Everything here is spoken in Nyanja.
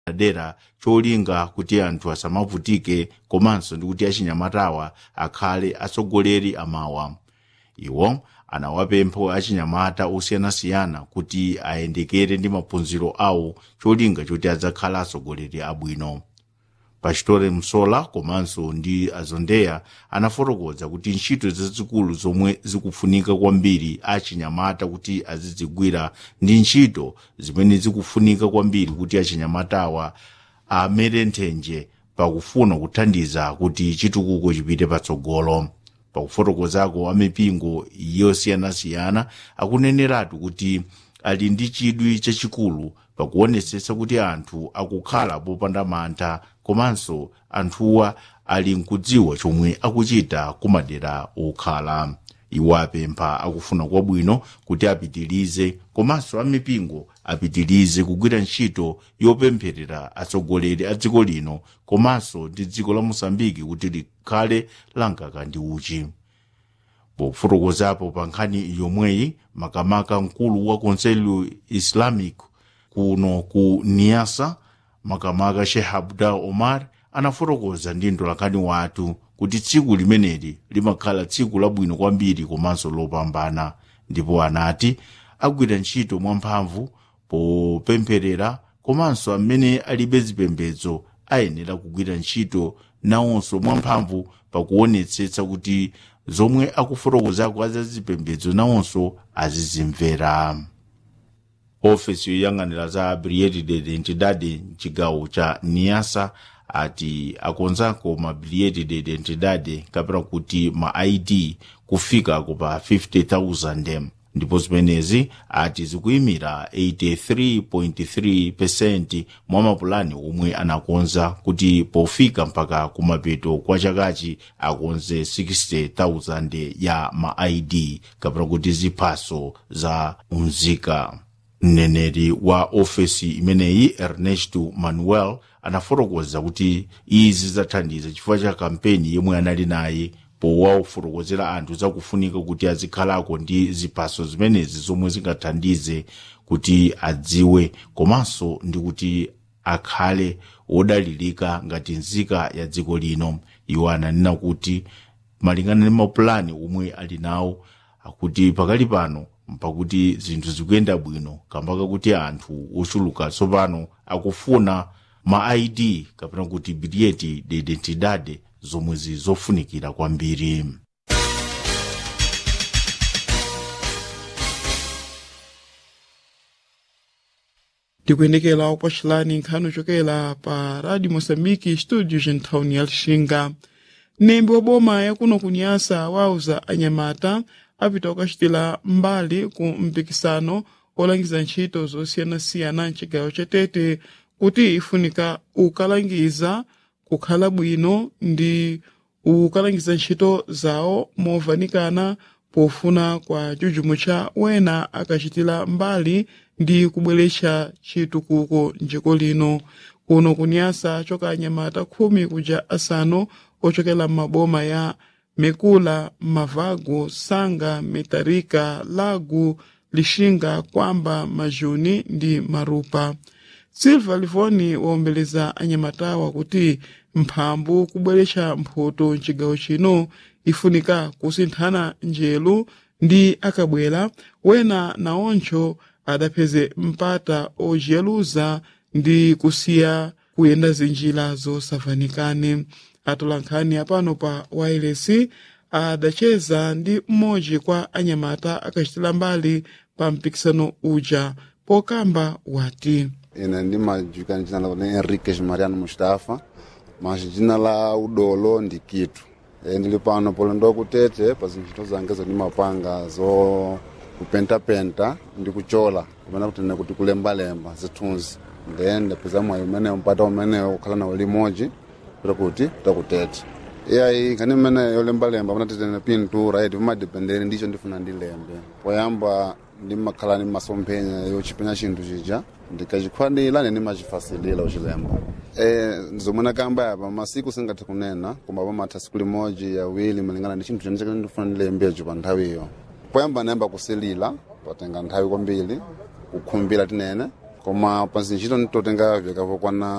dera cholinga kuti anthu asamavutike komanso ndi kuti achinyamatawa akhale atsogoleri amawa iwo anawapempha achinyamata osiyanasiyana kuti ayendekere ndi maphunziro awo cholinga choti adzakhala atsogoleri abwino pastore msola komanso ndi azondeya anafotokoza kuti ntchito zazikulu zomwe zikufunika kwambiri achinyamata kuti azidzigwira ndi ntchito zimene zikufunika kwambiri kuti achinyamatawa amere nthenje pakufuna kuthandiza kuti chitukuko chipite patsogolo pakufotokozako amipingo yosiyanasiyana akuneneratu kuti ali ndi chidwi chachikulu pakuonetsetsa kuti anthu akukhala popanda mantha komanso anthuwa ali nkudziwa chomwe akuchita kumadera okhala iwo apempha akufuna kwabwino kuti apitirize komanso amipingo apitirize kugwira ntchito yopempherera atsogoleri a dziko lino komanso ndi dziko la mosambiki kuti likhale lankaka ndi uchi pofotokozapo pa nkhani yomweyi makamaka mkulu wa konselho islamic kuno ku niasa makamaka sheikh abdul omar anafotokoza ndi mtolankhani wathu kuti tsiku limeneli limakhala tsiku labwino kwambiri komanso lopambana ndipo anati agwira ntchito mwamphamvu popempherera komanso amene alibe zipembedzo ayenera kugwira ntchito nawonso mwamphamvu pakuonetsetsa kuti zomwe akufotokozako azazipembedzo nawonso azizimvera ofesi yoyang'anira za biliyeti de identidade mchigawo cha niasa ati akonzako ma biliyeti de identidade kapena kuti ma id kufikako pa 50000 ndipo zimenezi ati zikuyimira 83.3 mwa mapulani omwe anakonza kuti pofika mpaka kumapeto kwa chakachi akonze 60,000 ya ma id kapena kuti ziphaso za unzika mneneri wa ofesi imeneyi ernesto manuel anafotokoza kuti izi zathandiza chifukwa cha kampeni yomwe anali naye powafotokozera anthu zakufunika kuti azikhalako ndi ziphaso zimenezi zomwe zingathandize kuti adziwe komanso ndi kuti akhale wodalirika ngati nzika ya dziko lino iwo ananena kuti malingana ndi mapulani omwe ali nawo akuti pakali pano pakuti zinthu zikuyenda bwino kamba kakuti anthu ochuluka tsopano akufuna ma id kapena kuti biliyeti de identidade zomwe zizofunikira kwambiri tikuyendekera kupachulani nkhani ochokera pa radio moçambique studio gentawuni ya lixinga mnembi wa boma yakuno kunyasa wauza anyamata apita kukachitira mbali ku mpikisano olangiza ntchito zosiyanasiyana mchigawo cha tete kuti ifunika ukalangiza kukhala bwino ndi ukalangiza ntchito zawo movanikana pofuna kwa chuchumo cha wena akachitira mbali ndi kubweretsa chitukuko mdziko lino kuno kunyasa choka anyamata khumi kuja asanu ochokera m'maboma ya mekula mavago sanga metarika lagu lixinga kwamba majuni ndi marupa silva livoni waombeleza anyamatawa kuti mphambu kubweretsa mphoto mchigawo chino ifunika kusinthana njelu ndi akabwera wena naoncho adapeze mpata ojeruza ndi kusiya kuyenda zinjira zosavanikane atola nkhani apano pa wailesi adacheza ndi mmodzi kwa anyamata akachitira mbali pa mpikisano uja pokamba wati ine ndimajulikana jina la Enriquez Mariano Mustafa mas jina la udolo ndi kitu e, ndili pano polendo kutete pa zintchito zange zondimapanga zo kupentapenta ndi kuchola kumene kuti ne kuti kulembalemba zithunzi then ndapeza mwayi umenewo mpata umenewo kukhala nawo limodzi kuti kuti takutete iyayi nkhani imene yolembalemba panatitene pintura iti vimadipendere ndicho ndifuna ndilembe poyamba ndimakhala ni masomphenya yochipenya chinthu chija ndikachikwanira nene ndimachifasilira uchilemba e, zomwe nakamba yapa masiku singathe kunena koma pamatha siku limodzi yawiri malingana ndi chinthu chene ndifuna ndilembecho pa nthawiyo poyamba nayamba kusilira patenga nthawi kwambiri kukhumbira tinene koma pa ntchito nditotenga vyakavokwana